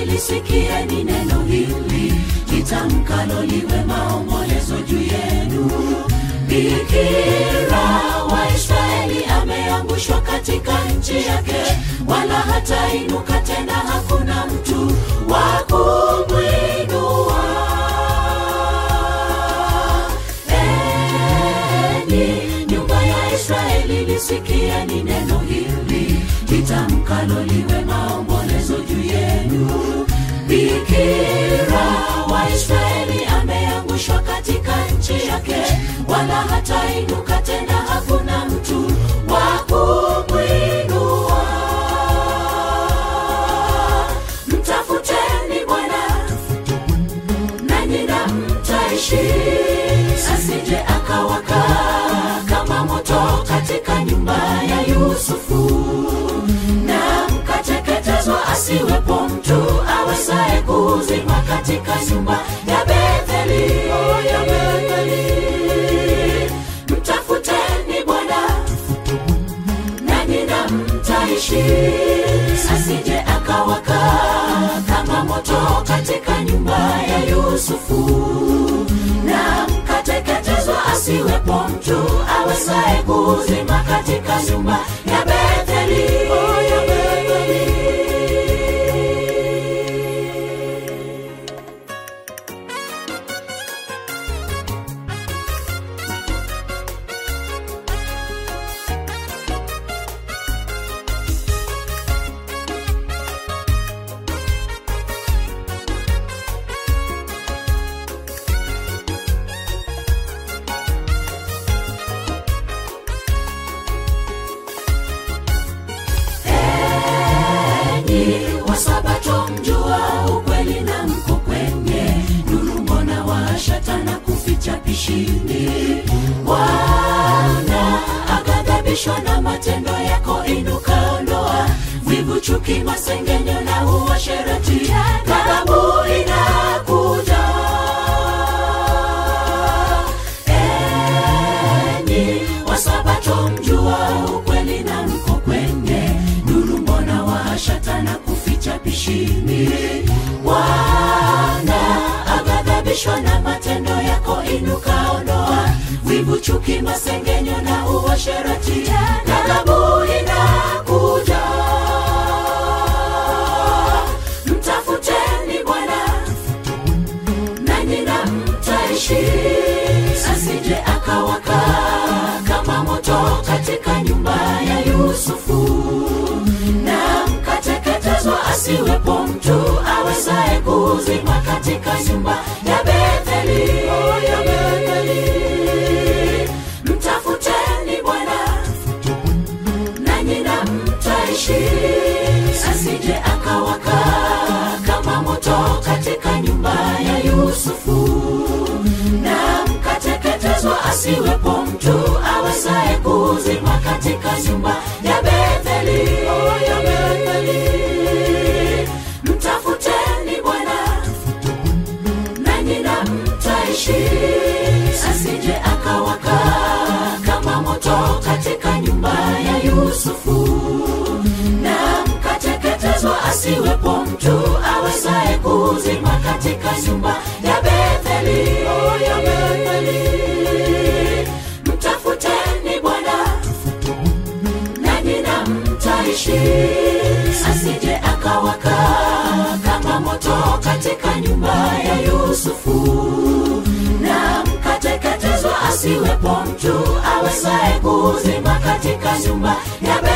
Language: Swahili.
Israeli, lisikieni neno hili litamkalo liwe maombolezo juu yenu. Bikira wa Israeli ameangushwa katika nchi yake, wala hatainuka tena, hakuna mtu wa kumwinua. Enyi nyumba ya Israeli, lisikieni neno hili litamkalo liwe maombolezo juu yenu. Bikira wa Israeli ameangushwa katika nchi yake, wala hatainuka tena, hakuna mtu wa kumwinua. Mtafuteni Bwana nanyi na mtaishi, asije akawaka kama moto katika nyumba ya Yusufu, na mkateketezwa, asiwepo mtu awezaye kuzima katika nyumba ya Betheli. Oh, ya Betheli. Mtafuteni Bwana nanyi na mtaishi, asije akawaka kama moto katika nyumba ya Yusufu, na mkateketezwa, asiwepo mtu awezaye kuzima katika nyumba ya Betheli. Oh, ya Betheli. enyi wasabato mjua ukweli na mko kwenye nuru mbona waashata na kuficha pishini bwana aghadhabishwa na matendo yako inuka ondoa wivu chuki masengenyo na uasherati ghadhabu inakuja enyi wasabato mjua ukweli na mko kwenye nuru mbona waashata na kuficha pishini bwana aghadhabishwa na matendo yako inuka ondoa wivu chuki masengenyo na uasherati ghadhabu inakuja mtafuteni bwana nanyi na mtaishi, asije akawaka kama moto katika nyumba ya Yusufu, na mkateketezwa, asiwepo mtu awezaye kuzima katika nyumba ya Betheli. Oh, ya Betheli. Mtafuteni Bwana nanyi na mtaishi, asije akawaka kama moto katika nyumba ya Yusufu, na mkateketezwa, asiwepo mtu awezaye kuzima katika nyumba ya Betheli. Oh, ya Betheli. Mtafuteni Bwana nanyi na mtaishi, asije akawaka kama moto katika nyumba ya Yusufu, na mkateketezwa, asiwepo mtu awezaye kuzima katika nyumba ya Betheli. Oh, ya Betheli. Mtafuteni Bwana nanyi na mtaishi, asije akawaka kama moto katika nyumba ya Yusufu, na mkateketezwa, asiwepo mtu awezaye kuzima katika nyumba ya Betheli.